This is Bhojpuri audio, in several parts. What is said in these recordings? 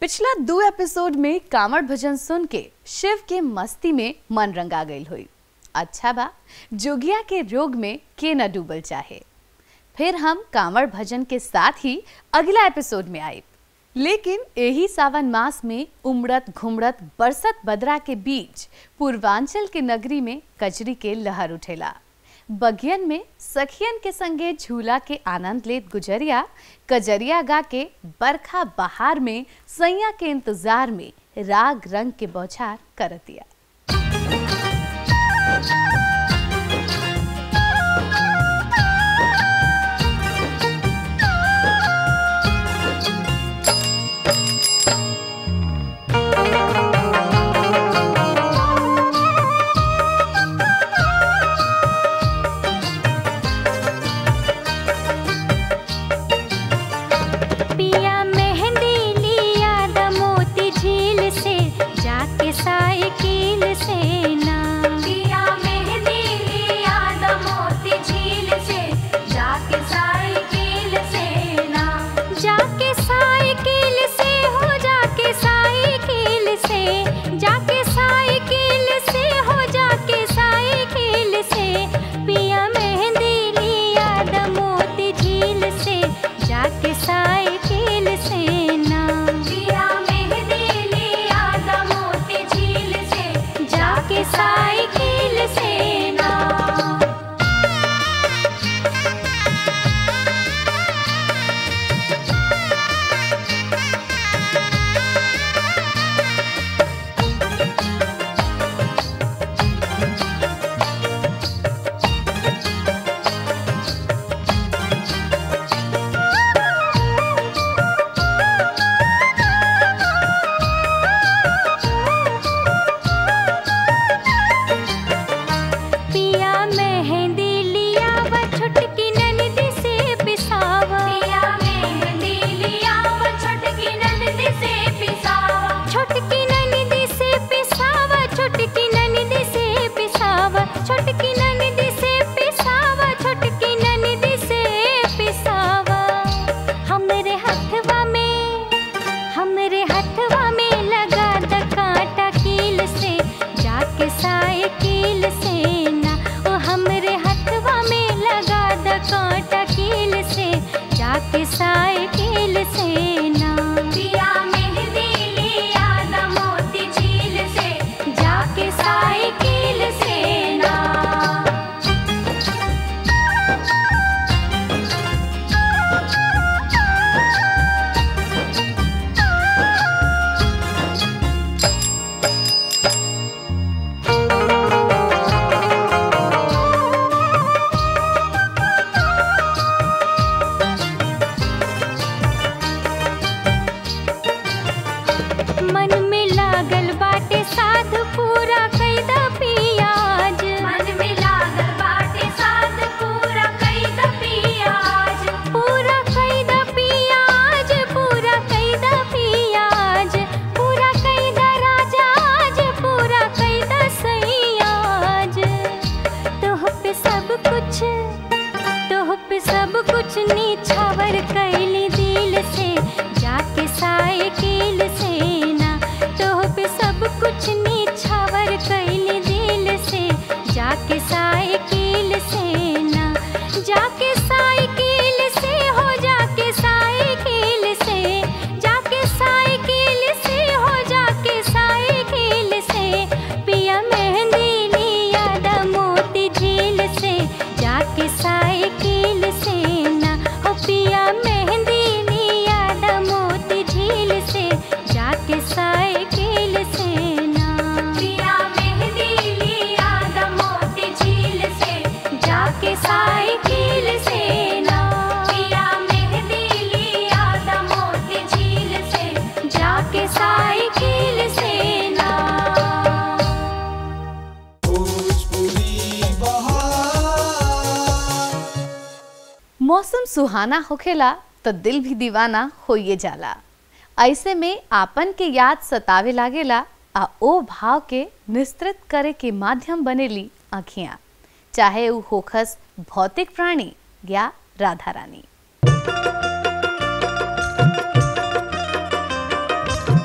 पिछला दो एपिसोड में कांवड़ भजन सुन के शिव के मस्ती में मन रंगा गई हुई अच्छा बा जोगिया के रोग में के न डूबल चाहे फिर हम कांवड़ भजन के साथ ही अगला एपिसोड में आए लेकिन यही सावन मास में उमड़त घुमड़त बरसत बदरा के बीच पूर्वांचल के नगरी में कजरी के लहर उठेला बगियन में सखियन के संगे झूला के आनंद लेत गुजरिया कजरिया गा के बरखा बहार में सैया के इंतजार में राग रंग के बौछार करतिया पिया मेहंदी लिया दमोती झील से जाके साइकिल से ना पिया मेहंदी लिया दमोती झील से जाके साइकिल से ना जाके साइकिल से हो जाके साइकिल से जाके साइकिल से हो जाके साइकिल से पिया मेहंदी लिया दमोती झील से जाके साइकिल से ना पिया मेहंदी लिया दमोती झील से जाके साइकिल से ना पिया मेहंदी लिया व छुटकी ननदी से पिसावा पिया मेहंदी लिया व छुटकी ननदी से पिसावा छुटकी ननदी से पिसावा छुटकी ननदी से पिसावा छुटकी ननदी से पिसावा छुटकी ननदी से पिसावा हमरे हथवा में हमरे हथवा में लगा द कांटा कील से जाके साइकिल से ना ओ हमरे हथवा में लगा द कांटा कील से जाके साइकिल से ना पिया मेहंदी लिया द मोती झील से जाके साइकिल से ना मन में लागल बाटे साध पूरा कैदा पियाज मन में लागल बाटे साध पूरा कैदा पियाज पूरा कैदा पियाज पूरा कैदा पियाज पूरा कैदा राजा आज पूरा कैदा सैयाज तोह पे सब कुछ तोह पे सब कुछ नीछावर कैली दिल से जाके साइकिल से ना तोह पे सब कुछ नीछावर कैली दिल से जाके साइकिल से ना जाके साइकिल से हो जाके साइकिल से जाके साइकिल से हो जाके साइकिल से पिया मेहंदी लिया द मोती झील से जाके साइकिल से ना हो पिया मेहंदी लिया द मोती झील से जाके साइकिल से ना पिया मेहंदी लिया द मोती झील से जाके साइकिल से ना पिया मेहंदी लिया द मोती झील से जाके साइकिल से ना मौसम सुहाना होखेला तो दिल भी दीवाना होइए जाला ऐसे में आपन के याद सतावे लागेला आ ओ भाव के निस्तृत करे के माध्यम बनेली आँखियाँ चाहे ऊ होखस भौतिक प्राणी या राधा रानी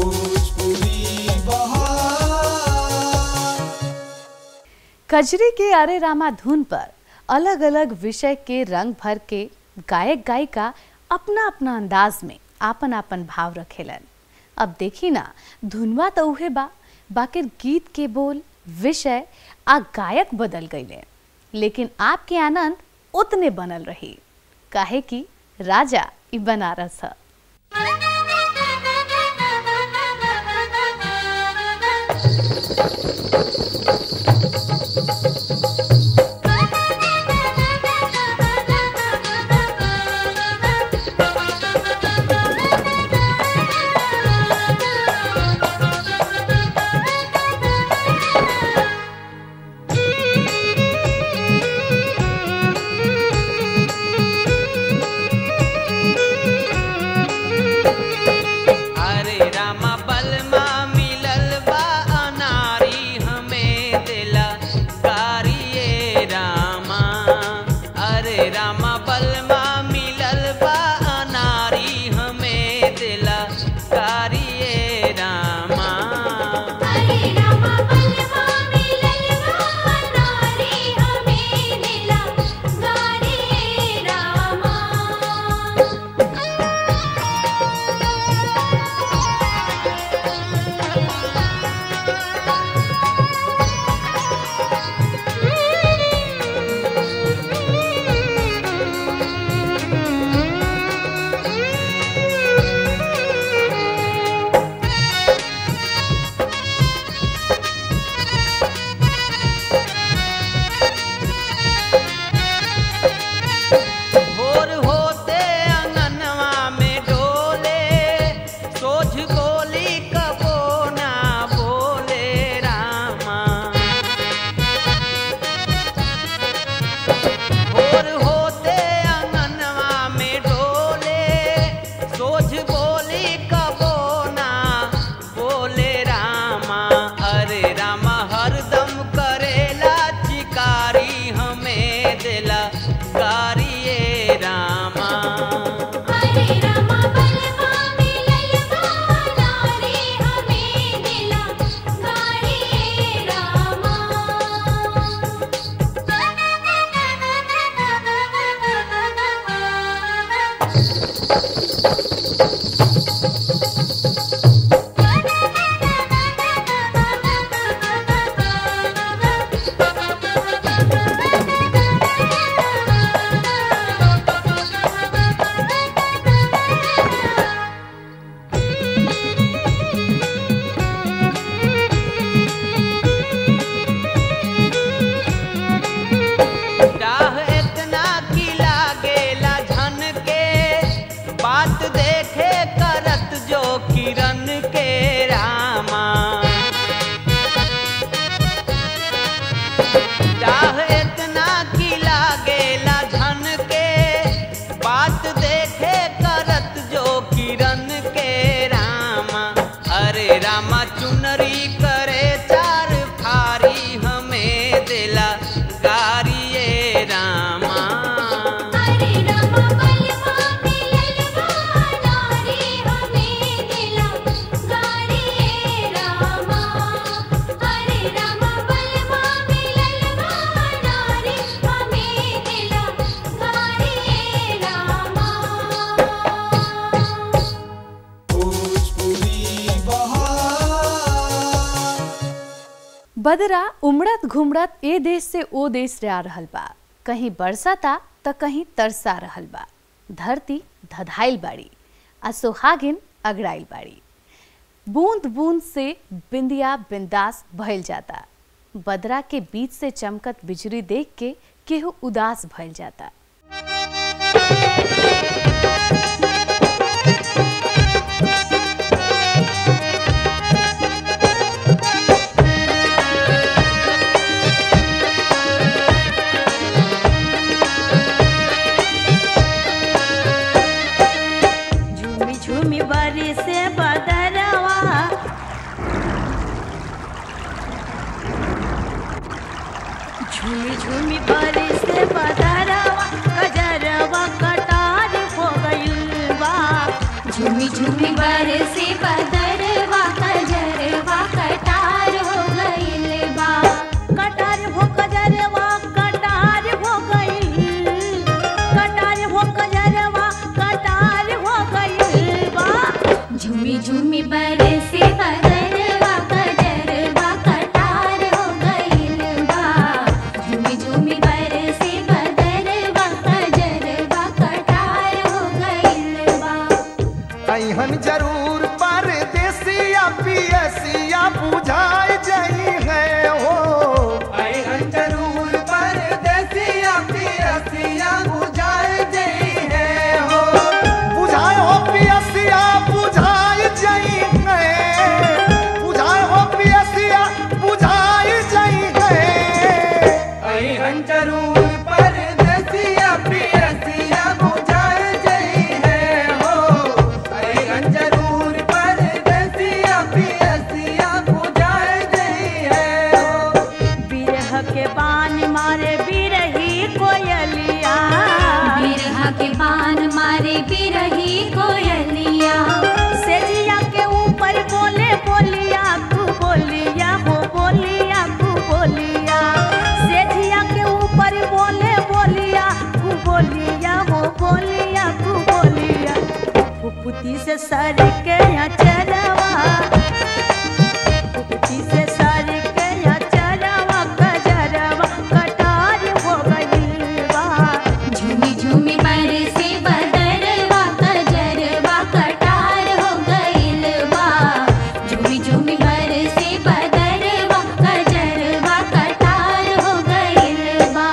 भोजपुरी बहार कजरी के अरे रामा धुन पर अलग अलग विषय के रंग भर के गायक गायिका अपना अपना अंदाज में आपन आपन भाव रखेलन अब देखी ना धुनवा तो उहे बा बाकी गीत के बोल विषय आ गायक बदल गईले लेकिन आपके आनंद उतने बनल रही काहे कि राजा ई बनारस है अरे रामा बलमा मिलल बा अनारी हमें दिला कारिये रामा अरे रामा बलमा मिलल बा अनारी हमें दिला कारिये रामा हरे रामा बलवा मिललवा नारी हमें दिला गारी रामा भोर होते अंगनवा में डोले सोझ गोली कबो ना बोले रामा भोर होते अंगनवा में डोले सोझ बोली कबो ना बोले रामा अरे रामा हरदम करेला चिकारी हमें दिला गारिये रामा हरे रामा बलवा मिललवा नारी हमें दिला गारी रामा डाह इतना की लागेला झन के बात देखे करत जो किरण के रामा डाह इतना की लागेला झन के बात देखे करत जो किरण के रामा अरे रामा चुनरी करे चार फारी हमें दिला गारिये रामा हरे रामा बलवा मिललवा नारी हमें दिला गारी रामा हरे रामा बलवा मिललवा नारी हमें दिला गारी रामा भोजपुरी बहार बदरा उमड़त घुमड़त ए देश से ओ देश रे आ रहल बा कहीं बरसता त कहीं तरसा रहल बा धरती धधाइल बाड़ी आ सोहागिन अगड़ाइल बाड़ी बूंद बूंद से बिंदिया बिंदास भइल जाता बदरा के बीच से चमकत बिजली देख के केहू उदास भइल जाता झूमी झूमी बारी से बदरवा झूमी झूमी बारी से बदरवा कजरवा कटार हो गइल बा झूमी झूमी बरसे बदरवा झूमी झूमी बरसे बदरवा कजरवा कटार हो गइल बा झूमी झूमी बरसे बदरवा कजरवा कटार हो गइल बा अहन जरूर परदेसिया पियसिया बुझाए जाई है हो अहन जरूर परदेसिया पियसिया बुझाए जाई है हो बुझाए हो पियसिया बुझाए जाई है बुझाए हो पियसिया बुझाए जाई है अहन जरूर परदेसिया पियसिया बुझाए जाई है हो अहन जरूर परदेसिया पियसिया बुझाए जाई है हो बिरह के बान मारे बिरही कोयलिया बिरहा के बान मारे बिरही कोयलिया सेजिया के ऊपर बोले बोलिया तू बोलिया हो बोलिया तू बोलिया सेजिया के ऊपर बोले बोलिया तू बोलिया हो बोलिया तू बोलिया फुफुती से सर के यहाँ चलवा फुफुती से सर के यहाँ चलवा कजरवा कटार हो गई बा झूमी झूमी बरसे बदरवा कजरवा कटार हो गइल बा झूमी झूमी बरसे बदरवा कजरवा कटार हो गइल बा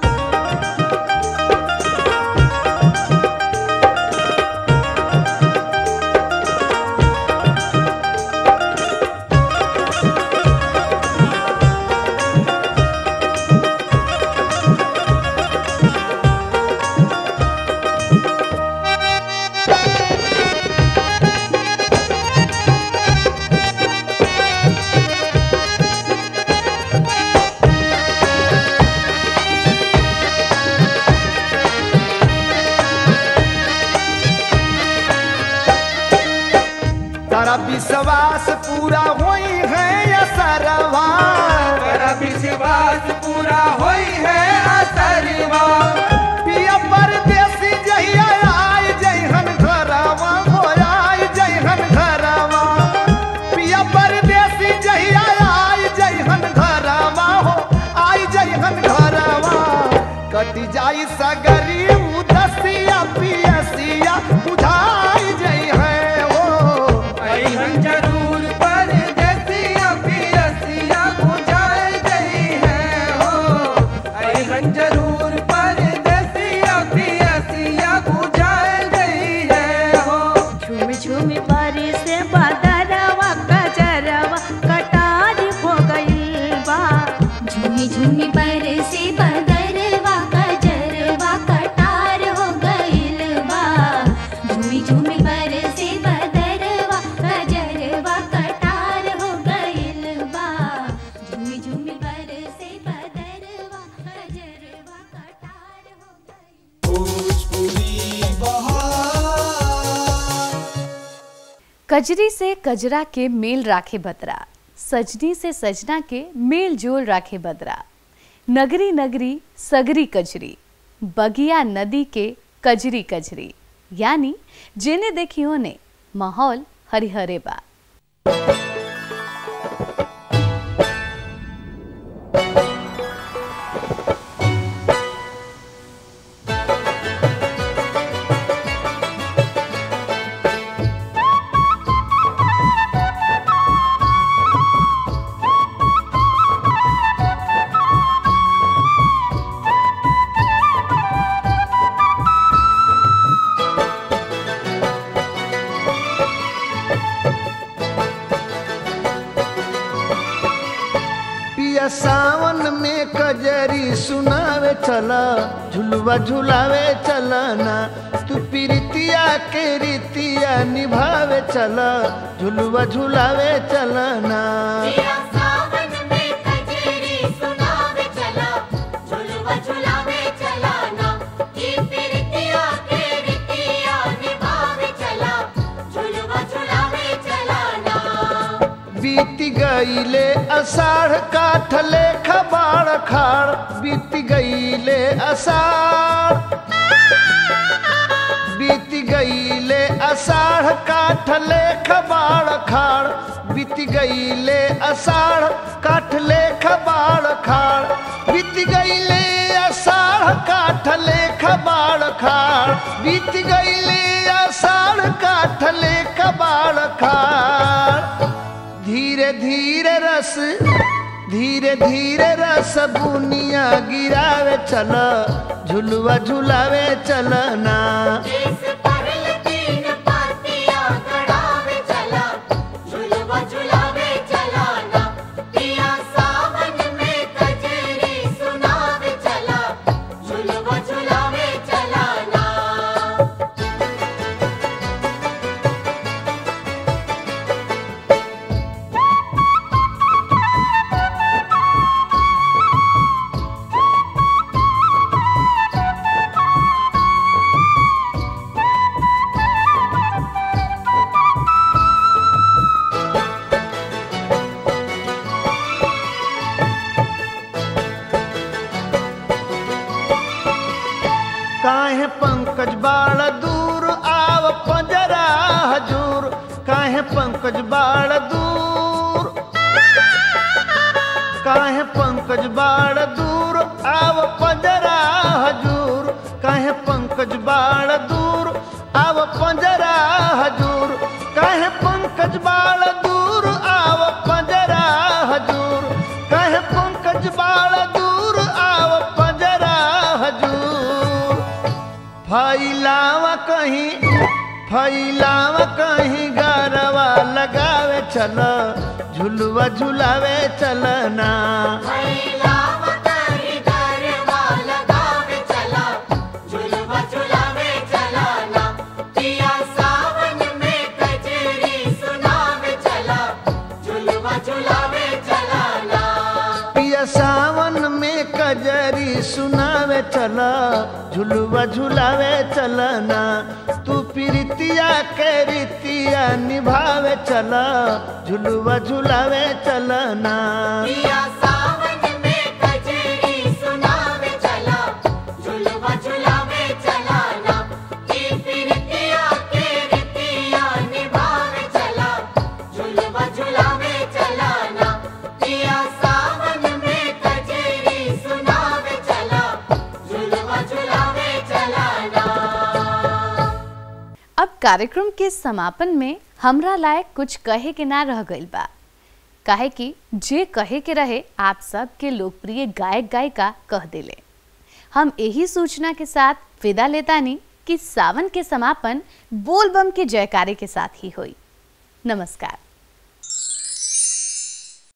तारा विश्वास पूरा होई है असरवा तारा विश्वास पूरा होई है असरवा पिया परदेसी जहिया आय जइहन घरवा हो आय जइहन घरवा पिया परदेसी जहिया आय जइहन घरवा हो आय जइहन घरवा कट जाई सगरी उदसिया पियसिया बुझाई जई है हो अहन जरूर परदेसिया पियसिया बुझाई जई है हो अहन जरूर परदेसिया पियसिया बुझाई जई है हो झूम झूम बारी से बदरवा कजरवा कटार हो गई बा झूमी झूमी बरसे बदरवा कजरवा कटार हो गइल बा झूमी झूमी बरसे बदरवा कजरवा कटार हो गइल बा झूमी झूमी बरसे बदरवा कजरवा कटार हो गइल भोजपुरी बहार कजरी से कजरा के मेल राखे बतरा सजनी से सजना के मेल जोल राखे बदरा नगरी नगरी सगरी कजरी बगिया नदी के कजरी कजरी यानी जेने देखियो ने माहौल हरिहरे बा पिया सावन में कजरी सुनावे चला झुलवा झुलावे चला ना तू प्रीतिया के रीतिया निभावे चला झुलवा झुलावे चला ना सावन में कजरी सुनावे चला झुलवा झुलावे चला ना की प्रीतिया के रीतिया निभावे चला झुलवा झुलावे चला ना बीत गईले अषाढ़ काठले खबाड़ खाड़ बीत गईले अषाढ़ बीत गईले अषाढ़ काठले खबाड़ खाड़ बीत गईले अषाढ़ काठले खबाड़ खाड़ बीत गईले अषाढ़ काठले खबाड़ खाड़ बीत गईले अषाढ़ काठले खबाड़ खाड़ धीरे धीरे रस धीरे धीरे रस बुनिया गिरावे चल झुलवा झुलावे चलना इस परल तीन पातिया गड़ावे चला झुलवा झुलावे चलाना पिया सावन में कजरी सुनावे चला झुलवा झुलावे चलाना काहे पंकज बाड़ दूर आव पंजरा हजूर काहे पंकज बाड़ दूर काहे पंकज बाड़ दूर आव पंजरा हजूर काहे पंकज बाड़ दूर आव पंजरा हजूर काहे पंकज बाड़ दूर आव पंजरा हजूर काहे पंकज बाड़ दूर आव पंजरा हजूर फैलावा कहीं फैलावा कहीं गरवा लगावे चल झुलवा झुलावे चलना महिलावा कहीं गरबा लगावे चला झुलवा झुलावे चलाना पिया सावन में कजरी सुनावे चला झुलवा झुलावे चलाना पिया सावन में कजरी सुनावे चल झुलवा झुलावे चलना तू प्रीतिया के रीतिया निभावे चल झुलवा झुलावे चलना पिया सावन में कजरी सुनावे चला झुलवा झुलावे चलाना ई प्रीतिया के रीतिया निभावे चला झुलवा झुलावे चलाना पिया सावन में कजरी सुनावे चला झुलवा झुलावे चलाना अब कार्यक्रम के समापन में हमरा लायक कुछ कहे के ना रह गइल बा काहे कि जे कहे के रहे आप सब के लोकप्रिय गायक गायिका कह देले हम यही सूचना के साथ विदा लेतानी कि सावन के समापन बोलबम के जयकारे के साथ ही हुई नमस्कार